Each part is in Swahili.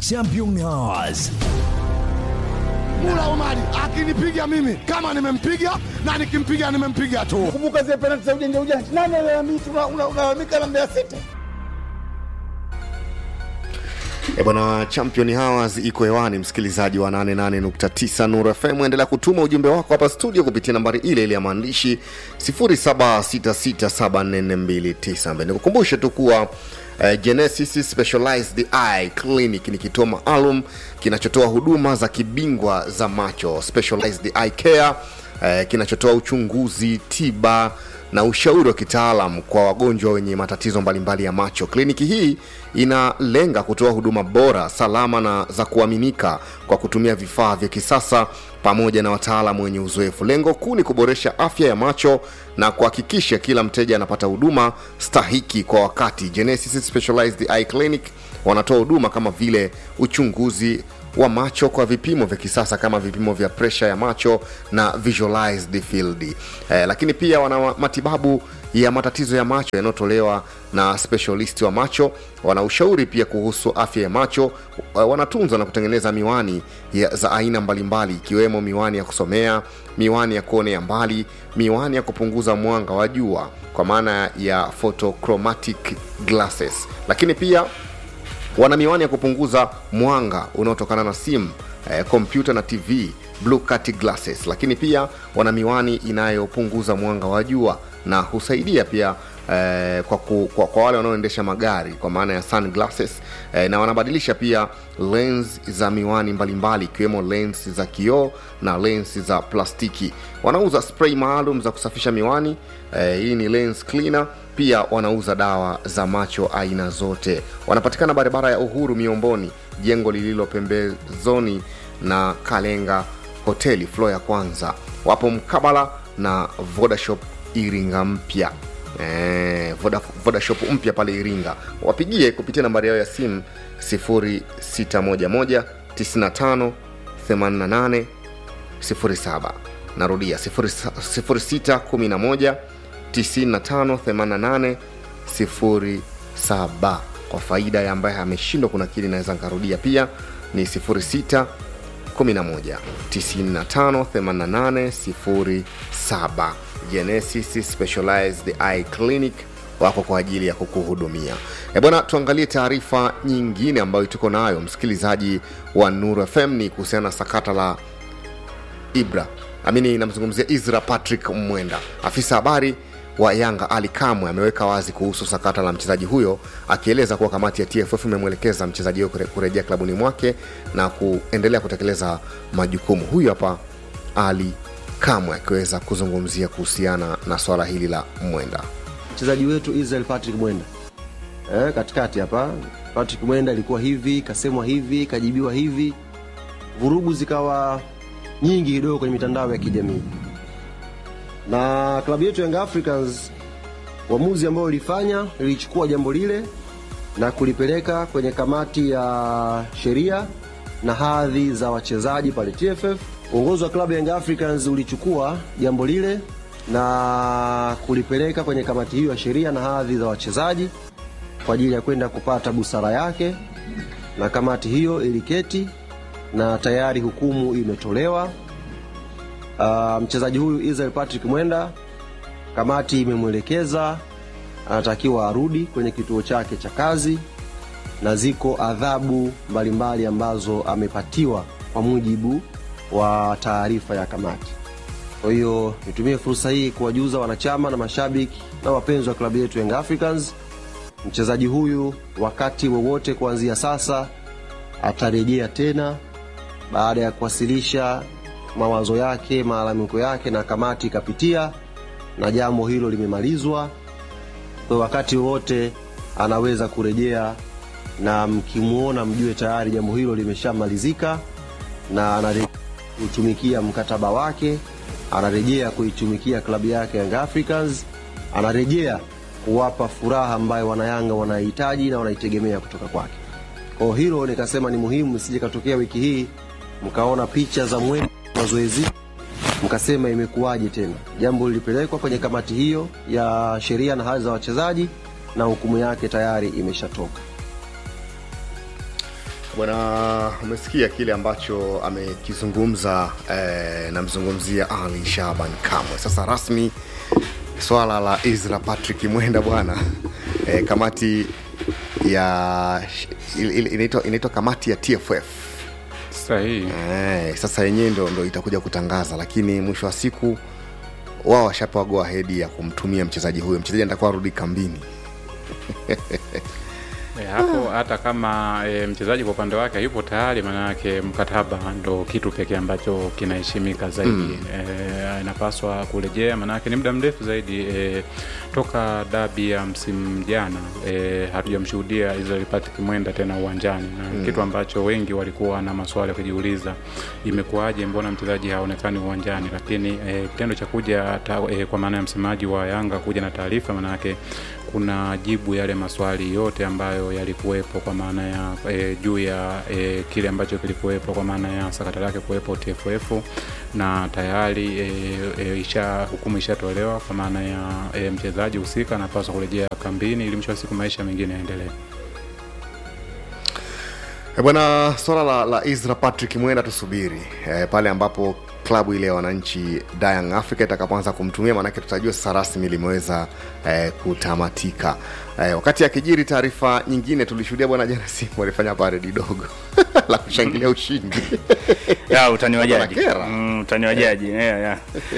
Champions. Mula Omari akinipiga mimi kama nimempiga na nikimpiga nimempiga tu. Kumbuka zile penalti za ujanja ujanja, nani alalamika? Unalalamika na Mbeya City. E bwana, champion Hours iko hewani, msikilizaji wa 88.9 Nuru FM, endelea kutuma ujumbe wako hapa studio kupitia nambari ile ile ya maandishi 0766744292. Nikukumbushe tu kuwa uh, Genesis Specialized Eye Clinic ni kituo maalum kinachotoa huduma za kibingwa za macho, specialized eye care, uh, kinachotoa uchunguzi, tiba na ushauri wa kitaalam kwa wagonjwa wenye matatizo mbalimbali ya macho. Kliniki hii inalenga kutoa huduma bora, salama na za kuaminika kwa kutumia vifaa vya kisasa pamoja na wataalamu wenye uzoefu. Lengo kuu ni kuboresha afya ya macho na kuhakikisha kila mteja anapata huduma stahiki kwa wakati. Genesis Specialized Eye Clinic wanatoa huduma kama vile uchunguzi wa macho kwa vipimo vya kisasa kama vipimo vya presha ya macho na visualized field eh, lakini pia wana matibabu ya matatizo ya macho yanayotolewa na specialist wa macho wana ushauri pia kuhusu afya ya macho eh, wanatunza na kutengeneza miwani ya, za aina mbalimbali ikiwemo miwani ya kusomea miwani ya kuonea mbali miwani ya kupunguza mwanga wa jua kwa maana ya photochromatic glasses lakini pia wana miwani ya kupunguza mwanga unaotokana na simu eh, kompyuta na tv blue cut glasses lakini pia wana miwani inayopunguza mwanga wa jua na husaidia pia eh, kwa, ku, kwa, kwa wale wanaoendesha magari kwa maana ya sunglasses eh, na wanabadilisha pia lens za miwani mbalimbali ikiwemo lens za kioo na lens za plastiki wanauza spray maalum za kusafisha miwani eh, hii ni lens cleaner pia wanauza dawa za macho aina zote wanapatikana barabara ya uhuru miomboni jengo lililo pembezoni na kalenga hoteli flo ya kwanza wapo mkabala na vodashop iringa mpya Eh, Voda, vodashop mpya pale iringa wapigie kupitia nambari yao ya simu 0611 95 88 07 narudia 0611 9588 07 kwa faida ya ambaye ameshindwa kunakili naweza nkarudia pia ni 06 11 95 88 07 genesis specialized eye clinic wako kwa ajili ya kukuhudumia e bwana tuangalie taarifa nyingine ambayo tuko nayo msikilizaji wa nuru fm ni kuhusiana na sakata la ibra amini namzungumzia isra patrick mwenda afisa habari wa yanga ali kamwe ameweka wazi kuhusu sakata la mchezaji huyo akieleza kuwa kamati ya tff imemwelekeza mchezaji huyo kure- kurejea klabuni mwake na kuendelea kutekeleza majukumu huyu hapa ali kamwe akiweza kuzungumzia kuhusiana na swala hili la mwenda mchezaji wetu Israel Patrick Mwenda eh, katikati hapa Patrick Mwenda ilikuwa hivi, kasemwa hivi, kajibiwa hivi, vurugu zikawa nyingi kidogo kwenye mitandao ya kijamii, na klabu yetu Young Africans uamuzi ambao ilifanya ilichukua jambo lile na kulipeleka kwenye kamati ya sheria na hadhi za wachezaji pale TFF. Uongozi wa klabu ya Young Africans ulichukua jambo lile na kulipeleka kwenye kamati hiyo ya sheria na hadhi za wachezaji kwa ajili ya kwenda kupata busara yake, na kamati hiyo iliketi na tayari hukumu imetolewa. Uh, mchezaji huyu Israel Patrick Mwenda, kamati imemwelekeza anatakiwa arudi kwenye kituo chake cha kazi, na ziko adhabu mbalimbali ambazo amepatiwa kwa mujibu wa taarifa ya kamati. Kwa hiyo nitumie fursa hii kuwajuza wanachama na mashabiki na wapenzi wa klabu yetu Young Africans, mchezaji huyu wakati wowote kuanzia sasa atarejea tena baada ya kuwasilisha mawazo yake, malalamiko yake, na kamati ikapitia na jambo hilo limemalizwa. Kwa wakati wowote anaweza kurejea, na mkimwona mjue tayari jambo hilo limeshamalizika na anarejea kutumikia mkataba wake, anarejea kuitumikia klabu yake Young Africans, anarejea kuwapa furaha ambayo wanayanga wanahitaji na wanaitegemea kutoka kwake. Kwa hilo nikasema ni muhimu, isije katokea wiki hii mkaona picha za mwendo mazoezi mkasema imekuwaje tena. Jambo lilipelekwa kwenye kamati hiyo ya sheria na hali za wachezaji na hukumu yake tayari imeshatoka. bwana umesikia kile ambacho amekizungumza eh, namzungumzia ali shaban kamwe sasa rasmi swala la isra patrick mwenda bwana eh, kamati ya il- il- inaitwa inaitwa kamati ya tff sahihi eh, sasa yenyewe ndo, ndo itakuja kutangaza lakini mwisho wa siku wao washapewa go ahead ya kumtumia mchezaji huyo mchezaji atakuwa arudi kambini E, hapo hata kama e, mchezaji kwa upande wake yupo tayari, maanake mkataba ndo kitu pekee ambacho kinaheshimika zaidi mm. E, inapaswa kurejea, maanake ni muda mrefu zaidi e, toka dabi ya msimu jana e, hatujamshuhudia Israel Patrick Mwenda tena uwanjani na mm. kitu ambacho wengi walikuwa na maswali ya kujiuliza, imekuwaje, mbona mchezaji haonekani uwanjani? Lakini e, kitendo cha kuja ta, e, kwa maana ya msemaji wa Yanga kuja na taarifa, maanake kuna jibu yale maswali yote ambayo yalikuwepo kwa maana ya e, juu ya e, kile ambacho kilikuwepo kwa maana ya sakata lake kuwepo TFF na tayari e, e, isha hukumu ishatolewa kwa maana ya e, mchezaji husika anapaswa kurejea kambini ili mwisho wa siku maisha mengine yaendelee. E bwana, swala la, la Isra Patrick Mwenda tusubiri e, pale ambapo klabu ile ya wananchi Young Africa itakapoanza kumtumia, maanake tutajua sasa rasmi limeweza e, kutamatika. E, wakati akijiri taarifa nyingine, tulishuhudia bwana jana Simba walifanya paredi dogo la kushangilia ushindi ya utani wa jadi Wanakera. mm, utani wa jadi yeah, yeah.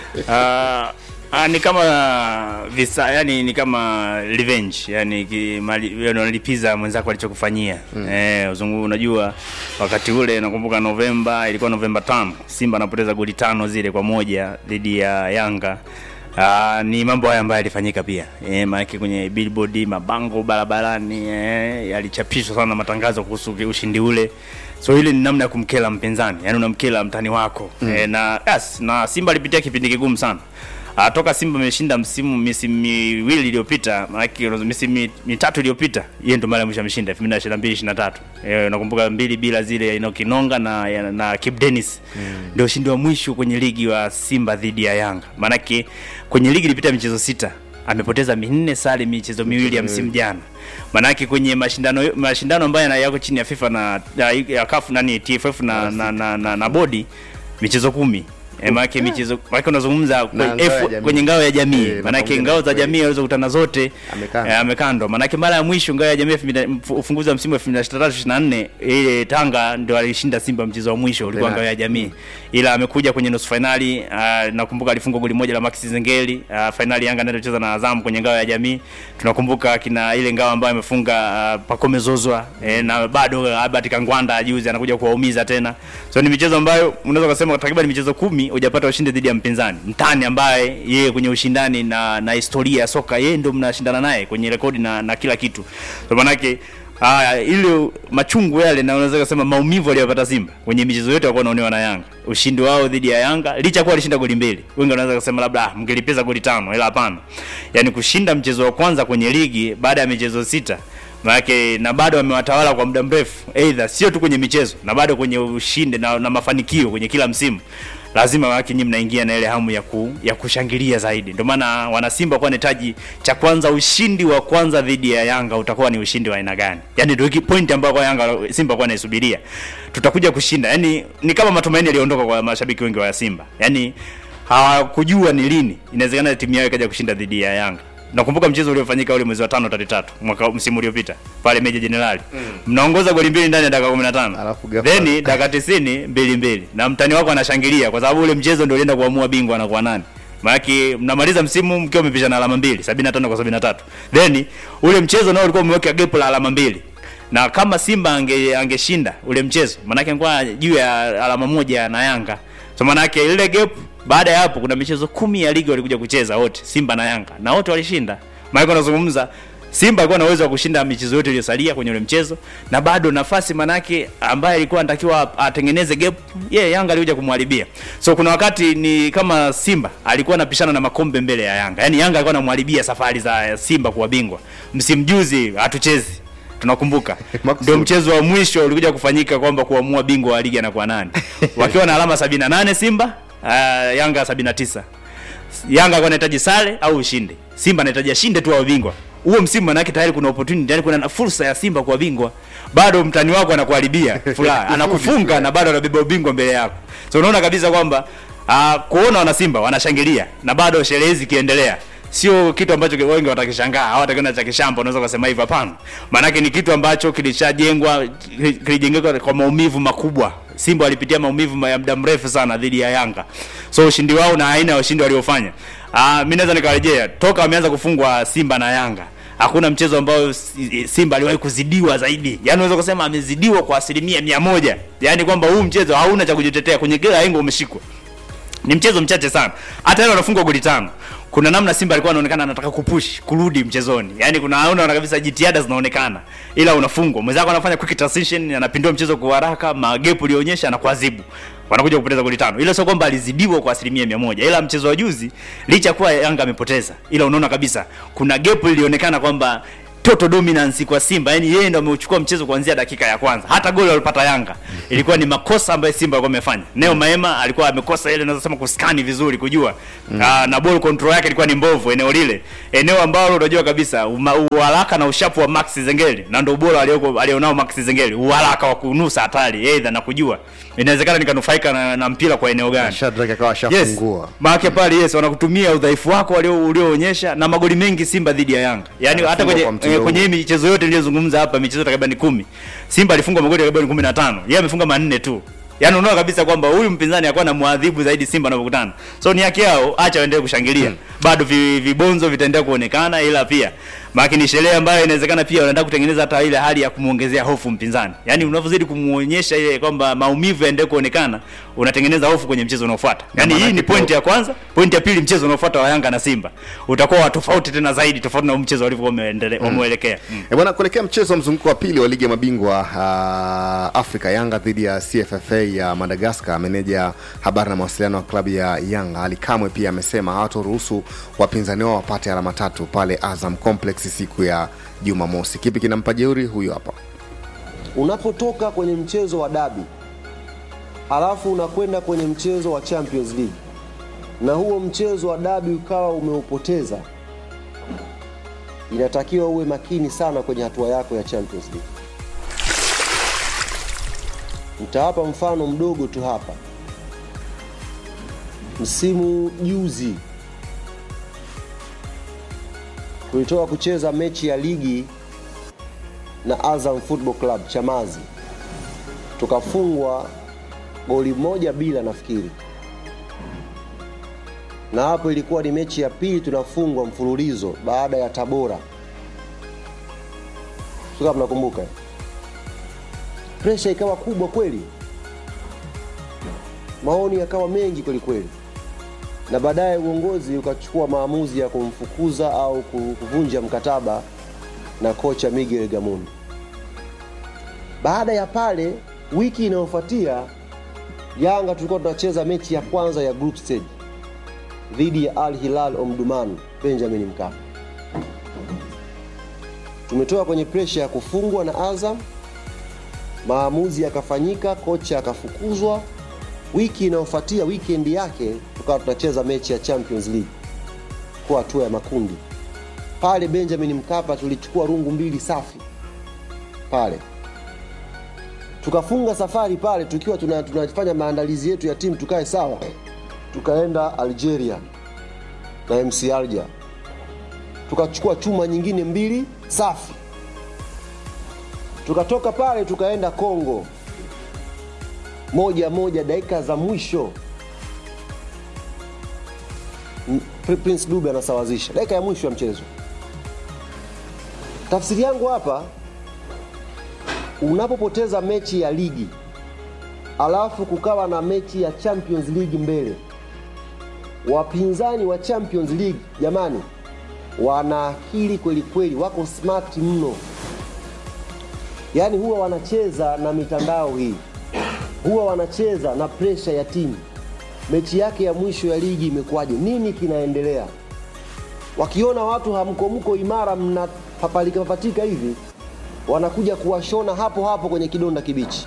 Ah, ah, ni kama visa yani ni kama revenge yani ki- mali- unalipiza mwenzako alichokufanyia mm. eh, uzungu unajua wakati ule nakumbuka Novemba ilikuwa Novemba tano Simba anapoteza goli tano zile kwa moja dhidi ya Yanga Uh, ni mambo haya ambayo yalifanyika pia e, maanake kwenye billboard mabango barabarani e, yalichapishwa sana matangazo kuhusu ushindi ule so ile ni namna ya kumkela mpinzani yani unamkela mtani wako mm. e, na yes, na simba alipitia kipindi kigumu sana Uh, toka Simba ameshinda msimu misimu miwili iliyopita, maanake misimu mi- mitatu iliyopita, yeye ndo mara ya mwisho ameshinda 2022 23. Eh, nakumbuka mbili bila zile ya Enoki Nonga na ya- na Kip Dennis. Ndio ushindi wa mwisho kwenye ligi wa Simba dhidi ya Yanga. Maanake kwenye ligi ilipita michezo sita, amepoteza minne sare michezo miwili ya msimu jana. Maanake kwenye mashindano mashindano ambayo yana- yako chini ya FIFA na ya, ya CAF nani TFF na na, na, na, na bodi michezo kumi E, maanake michezo maanake unazungumza Na kwenye, ngao ya F- jamii. kwenye ngao ya jamii Eh, maanake pamoja ngao na za kweli. jamii alizokutana zote Amekandwa. eh, amekandwa maanake mara ya mwisho ngao ya jamii elfu mbili- mf- ufunguzi wa msimu 2023 24 ile Tanga ndio alishinda Simba mchezo wa mwisho ulikuwa Penalti. ngao ya jamii ila amekuja kwenye nusu finali uh, nakumbuka alifungwa goli moja la Max Zengeli uh, finali Yanga ndio ilicheza na Azam kwenye ngao ya jamii tunakumbuka kina ile ngao ambayo amefunga uh, Pacome Zozwa eh, na bado Albert Kangwanda juzi anakuja kuwaumiza tena so ni michezo ambayo unaweza kusema takriban michezo kumi hujapata ushindi dhidi ya mpinzani mtani ambaye yeye kwenye ushindani na na historia ya soka yeye ndio mnashindana naye kwenye rekodi na, na kila kitu so manake Haya, ile machungu yale na unaweza kusema maumivu aliyopata Simba kwenye michezo yote walikuwa wanaonewa na Yanga. Ushindi wao dhidi ya Yanga licha kuwa alishinda goli mbili. Wengi wanaweza kusema labda ah, mngelipiza goli tano, ila hapana. Yaani kushinda mchezo wa kwanza kwenye ligi baada ya michezo sita Maanake na bado wamewatawala kwa muda mrefu, aidha sio tu kwenye michezo na bado kwenye ushindi na, na mafanikio kwenye kila msimu lazima wake nyinyi mnaingia na ile hamu ya, ku, ya kushangilia zaidi. Ndio maana wanasimba kwa netaji cha kwanza, ushindi wa kwanza dhidi ya Yanga utakuwa ni ushindi wa aina gani? Yani ndio point ambayo kwa Yanga Simba kwa naisubiria, tutakuja kushinda. Yani ni kama matumaini yaliondoka kwa mashabiki wengi wa Simba, yani hawakujua ni lini inawezekana timu yao ikaja kushinda dhidi ya Yanga. Nakumbuka mchezo uliofanyika ule mwezi wa tano tarehe tatu mwaka msimu uliopita pale Meja Jenerali mm. mnaongoza goli mbili ndani ya dakika 15 Alafu ghafla- then dakika 90 mbili mbili na mtani wako anashangilia kwa sababu ule mchezo ndio ulienda kuamua bingwa anakuwa nani maanake mnamaliza msimu mkiwa mmepishana alama mbili 75 kwa 73 then ule mchezo nao ulikuwa umeweka gap la alama mbili na kama Simba ange angeshinda ule mchezo maanake angekuwa juu ya alama moja na Yanga so maanake ile gap baada ya hapo kuna michezo kumi ya ligi walikuja kucheza wote Simba na Yanga na wote walishinda maana unazungumza Simba alikuwa na uwezo wa kushinda michezo yote iliyosalia kwenye ule mchezo na bado nafasi manake ambaye alikuwa anatakiwa atengeneze gap yeye yeah, Yanga alikuja kumharibia. So kuna wakati ni kama Simba alikuwa anapishana na makombe mbele ya Yanga. Yaani Yanga alikuwa anamharibia safari za Simba kuwa bingwa. Msimu juzi hatuchezi. Tunakumbuka. Maksud. Ndio mchezo wa mwisho ulikuja kufanyika kwamba kuamua bingwa wa ligi anakuwa nani. Wakiwa na alama 78 Simba, uh, Yanga 79. Yanga alikuwa anahitaji sare au ushinde. Simba anahitaji ashinde tu awe bingwa. Huo msimu manake tayari kuna opportunity, tayari kuna na fursa ya Simba kuwa bingwa. bado mtani wako anakuharibia furaha anakufunga na bado anabeba ubingwa mbele yako so unaona kabisa kwamba uh, kuona wanasimba wanashangilia na bado sherehe zikiendelea sio kitu ambacho wengi watakishangaa au watakiona cha kishamba unaweza kusema hivyo hapana maanake ni kitu ambacho kilishajengwa kilijengeka kwa maumivu makubwa simba walipitia maumivu ma- ya muda mrefu sana dhidi ya yanga so ushindi wao na aina ya ushindi waliofanya uh, mi naweza nikarejea toka wameanza kufungwa simba na yanga hakuna mchezo ambao Si- simba aliwahi kuzidiwa zaidi yaani unaweza kusema amezidiwa kwa asilimia mia moja yaani kwamba huu mchezo hauna cha kujitetea kwenye kila engo umeshikwa ni mchezo mchache sana hata leo wanafungwa goli tano kuna namna simba alikuwa anaonekana anataka kupush kurudi mchezoni yaani kuna unaona kabisa jitihada zinaonekana ila unafungwa mwenzako anafanya quick transition anapindua mchezo kwa haraka magepu ulionyesha na kuadhibu wanakuja kupoteza goli tano ila sio kwamba alizidiwa kwa asilimia mia moja ila mchezo wa juzi licha ya kuwa yanga amepoteza ila unaona kabisa kuna gepu ilionekana kwamba total dominance kwa Simba, yani yeye ndo ameuchukua mchezo kuanzia dakika ya kwanza. Hata goli walipata Yanga ilikuwa ni makosa ambayo Simba alikuwa amefanya. Neo Maema alikuwa amekosa ile naweza sema kuskani vizuri kujua mm. uh, na ball control yake ilikuwa ni mbovu eneo lile, eneo ambalo unajua kabisa uma- uharaka na ushapu wa Max Zengeli na ndo ubora alioko alionao Max Zengeli, uharaka wa kunusa hatari aidha na kujua inawezekana nikanufaika na, na mpira kwa eneo gani Shadrack akawa yes ashafungua maake pale yes wanakutumia udhaifu wako walio- ulioonyesha na magoli mengi simba dhidi ya yanga yaani hata Anafungwa kwenye, kwa mtindo eh, kwenye huu. hii michezo yote niliyozungumza hapa michezo takriban kumi simba alifungwa magoli takriban kumi na tano yeye amefunga manne tu yaani unaona kabisa kwamba huyu mpinzani akuwa na mwadhibu zaidi simba anavyokutana so ni haki yao acha waendelee kushangilia bado vi- vibonzo vitaendelea kuonekana ila pia maake ni sherehe ambayo inawezekana pia wanaenda kutengeneza hata ile hali ya kumwongezea hofu mpinzani yaani unavyozidi kumuonyesha ile kwamba maumivu yaendelee kuonekana unatengeneza hofu kwenye mchezo unaofuata yaani hii maanake ni pia- pointi ya kwanza pointi ya pili mchezo unaofuata wa yanga na simba utakuwa wa tofauti tena zaidi tofauti na huu mchezo walivyokuwa wameendele- wameuelekea mm. E bwana, kuelekea mchezo wa mzunguko wa pili wa ligi ya mabingwa uh, Afrika, Yanga dhidi ya CFFA ya Madagascar, meneja habari na mawasiliano wa klabu ya Yanga Ali Kamwe pia amesema hawatoruhusu wapinzani wao wapate alama tatu pale Azam Complex siku ya Jumamosi. Kipi kinampa jeuri? Huyu hapa. unapotoka kwenye mchezo wa dabi alafu unakwenda kwenye mchezo wa champions league na huo mchezo wa dabi ukawa umeupoteza inatakiwa uwe makini sana kwenye hatua yako ya champions league nitawapa mfano mdogo tu hapa msimu juzi tulitoka kucheza mechi ya ligi na Azam Football Club Chamazi, tukafungwa goli moja bila nafikiri, na hapo ilikuwa ni mechi ya pili tunafungwa mfululizo baada ya Tabora, sio kama mnakumbuka. Presha ikawa kubwa kweli, maoni yakawa mengi kweli kweli, na baadaye uongozi ukachukua maamuzi ya kumfukuza au ku- kuvunja mkataba na kocha Miguel Gamondi. Baada ya pale, wiki inayofuatia Yanga tulikuwa tunacheza mechi ya kwanza ya group stage dhidi ya Al Hilal Omdurman Benjamin Mkapa. Tumetoka kwenye presha ya kufungwa na Azam, maamuzi yakafanyika, kocha akafukuzwa. Wiki inayofuatia weekend yake tukawa tunacheza mechi ya Champions League kwa hatua ya makundi pale Benjamin Mkapa tulichukua rungu mbili safi pale, tukafunga safari pale tukiwa tuna- tunafanya maandalizi yetu ya timu tukae sawa, tukaenda Algeria na MC Alger tukachukua chuma nyingine mbili safi, tukatoka pale tukaenda Kongo moja moja, dakika za mwisho M- Prince Dube anasawazisha dakika ya mwisho ya mchezo. Tafsiri yangu hapa, unapopoteza mechi ya ligi alafu kukawa na mechi ya Champions League mbele, wapinzani wa Champions League jamani, wana akili kweli kweli, wako smart mno. Yaani huwa wanacheza na mitandao hii, huwa wanacheza na presha ya timu. Mechi yake ya mwisho ya ligi imekuwaje? Nini kinaendelea? wakiona watu hamkomko imara mnapapalika papatika hivi wanakuja kuwashona hapo hapo kwenye kidonda kibichi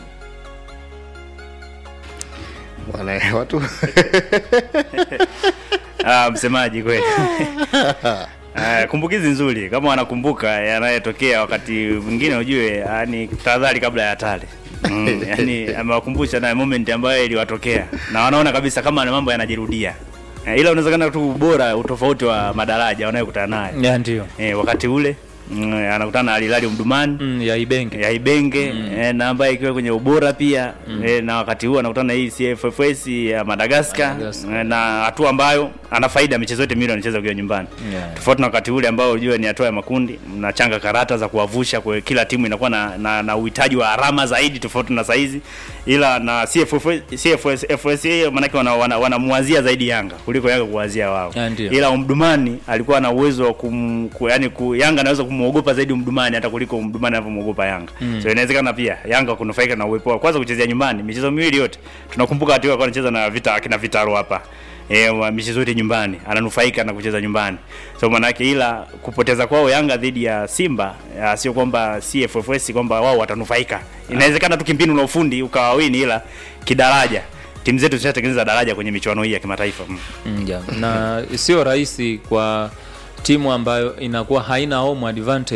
Bwana watu ah, msemaji kweli Uh, kumbukizi nzuri kama wanakumbuka yanayotokea wakati mwingine ujue yani tahadhari kabla ya hatari mm, yani amewakumbusha na moment ambayo iliwatokea na wanaona kabisa kama na mambo yanajirudia uh, ila unawezekana tu ubora utofauti wa madaraja wanayokutana nayo ya ndio eh, wakati ule mm, anakutana na Alilali Mdumani mm, ya Ibenge ya Ibenge mm. eh, na ambaye ikiwa kwenye ubora pia mm. eh, na wakati huu anakutana na hii CFFS ya Madagascar Madagascar. eh, na hatua ambayo ana faida michezo yote miwili anacheza ukiwa nyumbani Yeah. tofauti na wakati ule ambao unajua ni hatua ya makundi mnachanga karata za kuwavusha kwa kila timu inakuwa na, na, na uhitaji wa alama zaidi tofauti na saizi ila na CFFS CFS FSA maanake wanamwazia wana, wanamwazia zaidi Yanga kuliko Yanga kuwazia wao Yeah, ndio. ila Umdumani alikuwa na uwezo wa kum, ku, yani ku, Yanga anaweza kumuogopa zaidi Umdumani hata kuliko Umdumani anavyomwogopa Yanga mm. so inawezekana pia Yanga kunufaika na uwepo wao kwanza kuchezea nyumbani michezo miwili yote tunakumbuka wakati alikuwa anacheza na vita akina Vitaro hapa E, wa michezo yote nyumbani ananufaika na kucheza nyumbani so manake ila kupoteza kwao Yanga dhidi ya Simba ya, sio kwamba CFFS kwamba wao watanufaika inawezekana tu kimpinu na ufundi ukawawini ila kidaraja timu zetu zishatengeneza daraja kwenye michuano hii ya kimataifa mm. mm, ya. na sio rahisi kwa timu ambayo inakuwa haina home advantage